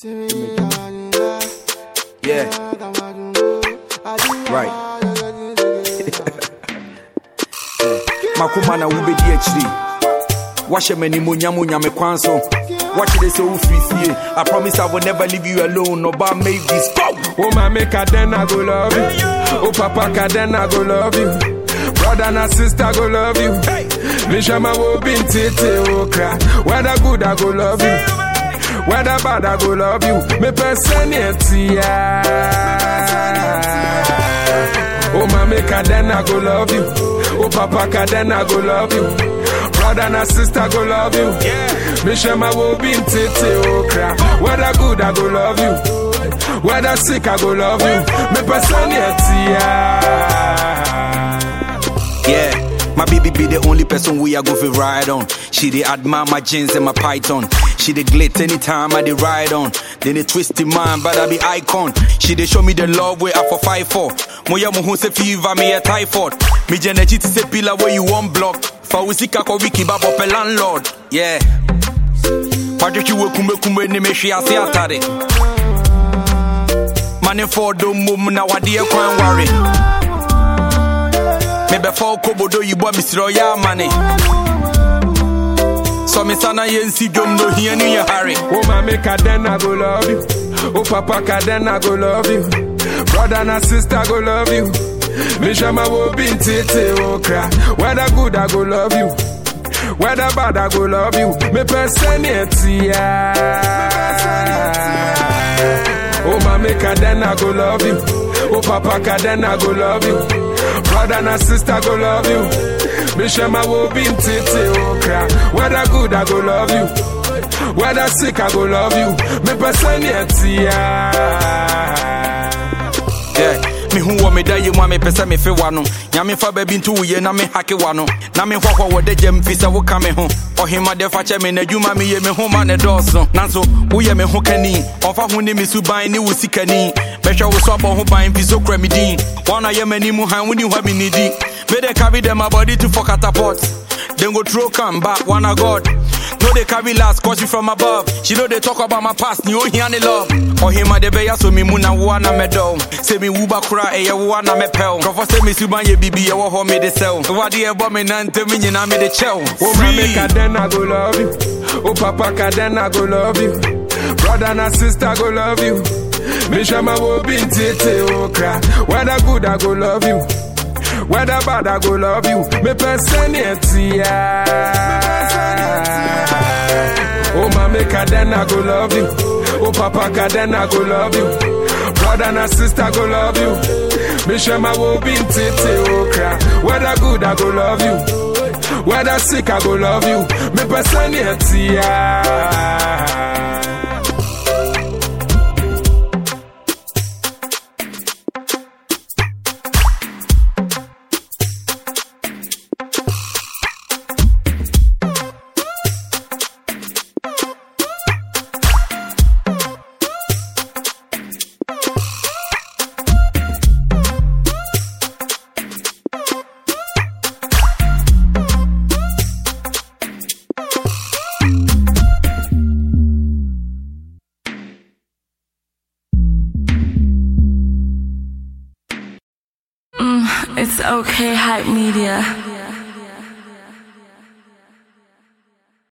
Yeah. Right. makoma na wobɛdi akyiri wahyɛ m'animuonyam onyame kwan so wakyerɛ sɛ wofiri fie i promise i will never leave you alone ɔba make this go Oh, my make a then I go love you. Oh, papa, ka then I go love you. Brother and sister go love you. Me shama wo bin tete o cry. Whether good I go love you. Whether bad I go love you. Me personality. Oh, my make a then I go love you. Oh, papa, ka then I go love you. Brother and sister go love you. Me shama wo bin tete o cry. Whether good I go love you. Whether sick, I go love you. Me personality, Yeah, my baby be the only person we are go for ride on. She dey admire my jeans and my python. She dey glit anytime I dey ride on. Then they twist in mind, but I be icon. She dey show me the love way I for fight for. Moya mo hu se fever me a typhoid. Me jenechi ti se pillar where you want block. Fa usika ko wiki babo pe landlord. Yeah. Patrick you kume kume ni me shi ase atare. Money for do mum na wade kwan worry. mebɛfa wo kobodo yibɔ mesrɛ ɔyɛ amane sɔ me sa na yɛnsi dwom no hia no yɛ hare Oh, my make a then I go love you. Oh, papa, ka then I go love you. Brother and sister go love you. Me shama wo bin tete o cry. Whether good I go love you. Whether bad I go love you. Me personality, Oh, my make a then I go love you. Oh, papa, ka then I go love you. Brother and sister go love you. Me shama wo bin tete o cry. Whether good I go love you. Whether sick I go love you. Me personality, Yeah. mehu wɔ meda yɛ mu a mepɛ sɛ mefe wa no nyame fa baabi nto woyɛ na mehake wa no na mehɔhɔ wɔ da gyam fi sɛ woka me ho ɔhemade fa kyɛ me n'adwuma meyɛ me ho ma ne dɔɔso nanso woyɛ me ho kani ɔfa ho ne me suban ne wo sikani bɛhwɛ wo so abɔ ho ban fi so kura me din wɔna yɛ m'anim han woni hɔ me nidi mede carry them my body to for catapult then go throw come back one a god no they carry last cause you from above she know they talk about my past ni ohia ne love ɔhema de bɛyɛ so me mu na woa na mɛdɔw sɛ me wuba kora ɛyɛ woa na mɛpɛw nkurɔfɔ sɛ me suban yɛ bibi ɛwɔ hɔ mede sɛw wade ɛbɔ me nantem nyinaa mede kyɛw Oh, my make a then I go love you. Oh, papa, ka then I go love you. Brother and sister go love you. Me shama wo bin tete o cry. Whether good I go love you. Whether bad I go love you. Me personality, Oh, my make a then I go love you. Oh, papa, ka then I go love you. Brother and sister go love you. Me shama wo bin tete o cry. Whether good I go love you. Whether sick, I go love you. Me personality, It's okay, hype media.